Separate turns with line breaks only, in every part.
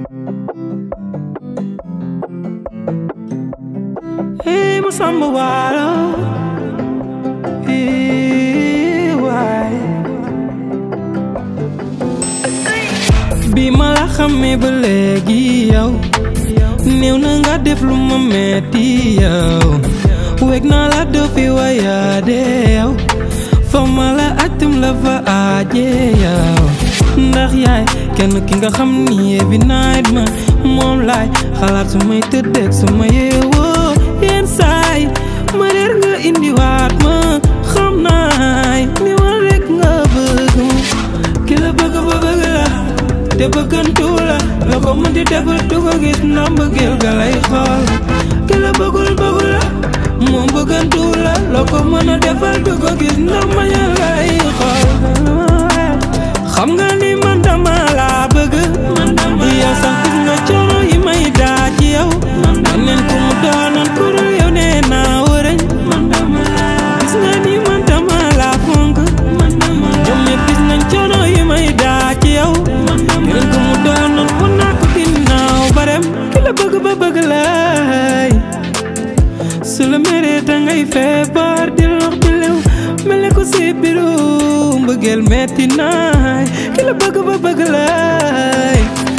Hey, Masamba Walo. Hey, why? bi ma la xamee ba léegi yow néew na nga def lu ma metti yow weg naa la doo fi wayaade yow fa ma la atum la fa aaje yow ndax yaay kenn ki nga xam ni every night ma moom laay xalaat su may tëddeeg su ma yeewoo yenn saay ma reer nga indiwaat ma xam naay ni ma rek nga bëgg ki la bëgg ba bëgg la te bëggantu la la ko mën di defal du ko gis ndax mbëggeel ga lay xool ki la bëggul bëggul la moom bëggantu la la ko mën a defal du ko gis ndax mañal lay xool xam nga ni man dama laa bëgg yow sax gis nga coono yi may daa ci yow neen ku mu doonoon ku dul yow nee naa wërëñ gis nga ni man dama laa fonk ñoom ñëpp gis nañ coono yi may daa ci yow neen ku mu doonoon mun naa ko ginnaaw barem ki la bëgg ba bëgg lay su la meree dangay feebar di lox di lew mel ne ko si biiru mbëggeel metti naay ki la bëgg ba bëgg lay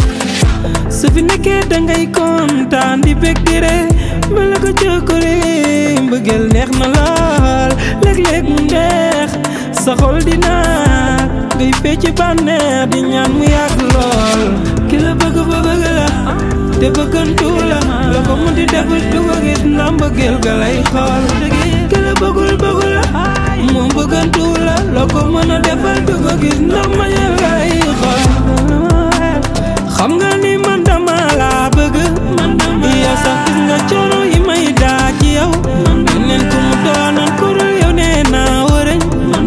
su fi nekkee dangay kontaan di bég di ree mel ne ko jokkore mbëggeel neex na lool léeg-léeg mu neex sa xol di naat ngay fecc bànneex di ñaan mu yàgg lool ki la bëgg ba bëgg la te bëggantu la la ko mu di defal du ko gis ndax mbëggeel ga lay xool ki la bëggul bëggul la moom bëggantu la la ko mën a defal du ko gis ndax mañal lay xool xam nga ni man dama laa bëgg yow sax gis nga coono yi may daa ci yow neen ku mu doonoon ku dul yow nee naa wërëñ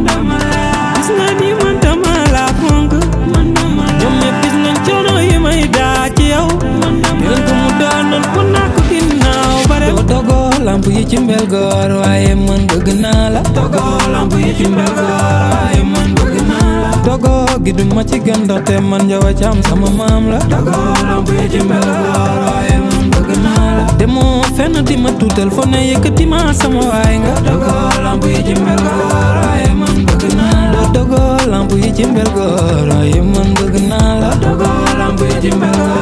gis nga ni man dama laa fonk ñoom ñëpp gis nañ coono yi may daa ci yow neen ku mu doonoon ku naa ko ginnaaw bare doo dogoo lamp yi ci mbel goor waaye man bëgg naa la dogoo lamp yi ci mbel goor waaye man bëgg naa la dogoo gi du ma ci gën ndaxte man njawa caam sama maam la dogoo lamp yi ci mbel goor waaye man bëgg naa la demoo fenn di ma tuutal fo ne yëkkati ma sama waay nga dogoo lamp yi ci mbel goor waaye man bëgg naa la dogoo lamp yi ci mbel goor waaye man bëgg naa la dogoo lamp yi ci mbel goor